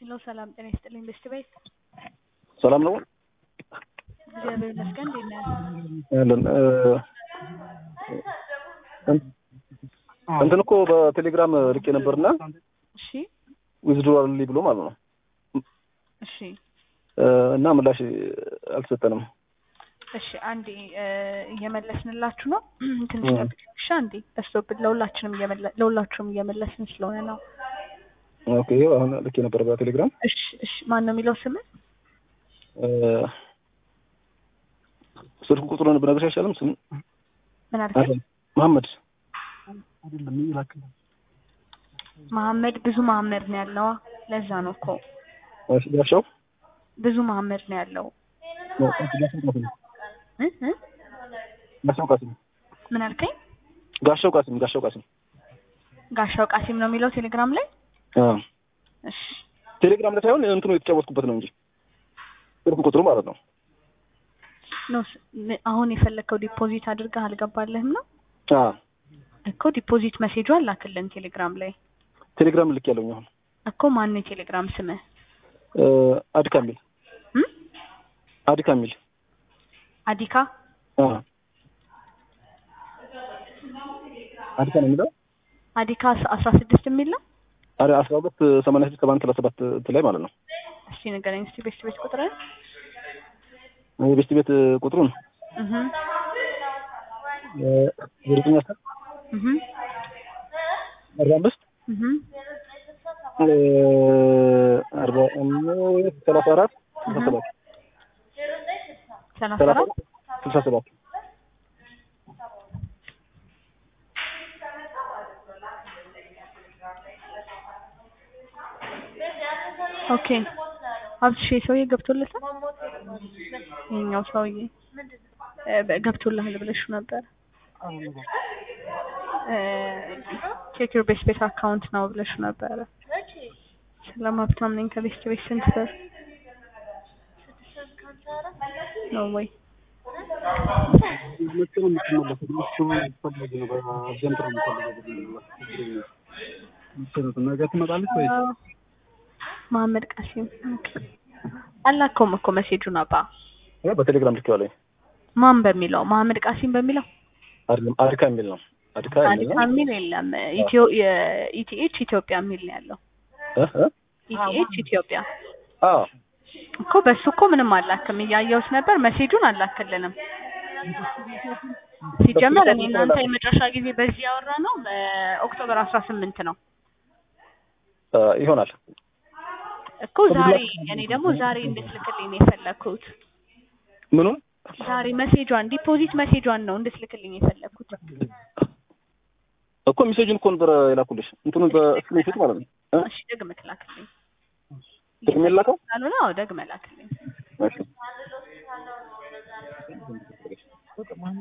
ሄሎ ሰላም ጤና ይስጥልኝ ቤስት ቤት ሰላም ነው እግዚአብሔር ይመስገን እንዴት ነህ ያለን እንትን እኮ በቴሌግራም ልኬ ነበርና እሺ ዊዝድሮዋል ብሎ ማለት ነው እሺ እና ምላሽ አልተሰጠንም። እሺ አንዴ እየመለስንላችሁ ነው ትንሽ ጠብቂኝ እሺ አንዴ በዝቶብን ለሁላችንም እየመለ- ለሁላችሁም እየመለስን ስለሆነ ነው ኦኬ ይኸው አሁን ልኬ ነበር በቴሌግራም እሺ እሺ ማን ነው የሚለው ስምህ ስልክ ቁጥሩን ብነግርሽ አይሻልም? ስም ምን አልከኝ መሐመድ መሐመድ ብዙ መሐመድ ነው ያለው ለዛ ነው እኮ እሺ፣ ጋሻው ብዙ መሐመድ ነው ያለው እ እ ጋሻው ቃሲም ምን አልከኝ ጋሻው ቃሲም ጋሻው ቃሲም ጋሻው ቃሲም ነው የሚለው ቴሌግራም ላይ አ እሺ ቴሌግራም ላይ ሳይሆን እንትኑ የተጫወትኩበት ነው እንጂ ስልክ ቁጥሩ ማለት ነው። ነው ስ- ም- አሁን የፈለግከው ዲፖዚት አድርገህ አልገባልህም ነው አ እኮ ዲፖዚት መሴጇን ላክልን ቴሌግራም ላይ ቴሌግራም ልክ ያለውኝ አሁን እኮ ማን ነው የቴሌግራም ስምህ አድካ ሚል እም? አድካ ሚል አዲካ አ አድካ ነው የሚለው አዲካ አስ- አስራ ስድስት የሚል ነው አረ አስራ ሁለት ሰማንያ ስድስት ሰባ አንድ ሰላሳ ሰባት እንትን ላይ ማለት ነው። እስቲ ንገረኝ እስቲ ቤት ቤት ቁጥርን የቤስት ቤት ቁጥሩን እህ ዘጠኝ አስር እህ አርባ አምስት እህ አርባ አምስት ሰላሳ አራት ስልሳ ሰባት ሰላሳ ሰላሳ አራት አራት ስልሳ ሰባት ኦኬ ሀብትሽ ሰውዬ ገብቶለታል ይኸኛው ሰውዬ እ በ- ገብቶልሃል ብለሽው ነበር ቼክ ዩር ቤስት ቤት አካውንት ነው ብለሽው ነበረ ሰላም ሀብታም ነኝ ከቤስት ቤት ስንት ብር ነው ወይ ነገ ትመጣለች ወይ? አዎ። መሀመድ ቃሲም ኦኬ። አላከውም እኮ መሴጁን አባ በቴሌግራም ልኬዋለሁ። ማን በሚለው መሀመድ ቃሲም በሚለው አይደለም አድካ የሚል ነው። አድካ የሚል አዲካ ነው። የሚል የለም ኢትዮ የኢቲኤች ኢትዮጵያ የሚል ነው ያለው እ እ ኢቲኤች ኢትዮጵያ አዎ እኮ በሱ እኮ ምንም አላክም እያየሁት ነበር መሴጁን አላክልንም ሲጀመር እኔ እናንተ የመጨረሻ ጊዜ በዚህ ያወራ ነው በኦክቶበር አስራ ስምንት ነው እ ይሆናል። እኮ ዛሬ እኔ ደግሞ ዛሬ እንድትልክልኝ ነው የፈለግኩት ምኑን ዛሬ መሴጇን ዲፖዚት መሴጇን ነው እንድትልክልኝ የፈለግኩት እኮ ሜሴጅን እኮ ነበር የላኩልሽ እንትኑን በስክሪንሾት ማለት ነው። እ እሺ ደግመህ ላክልኝ ደግሜ ላከው? ካልሆነ አዎ ደግመህ ላክልኝ እሺ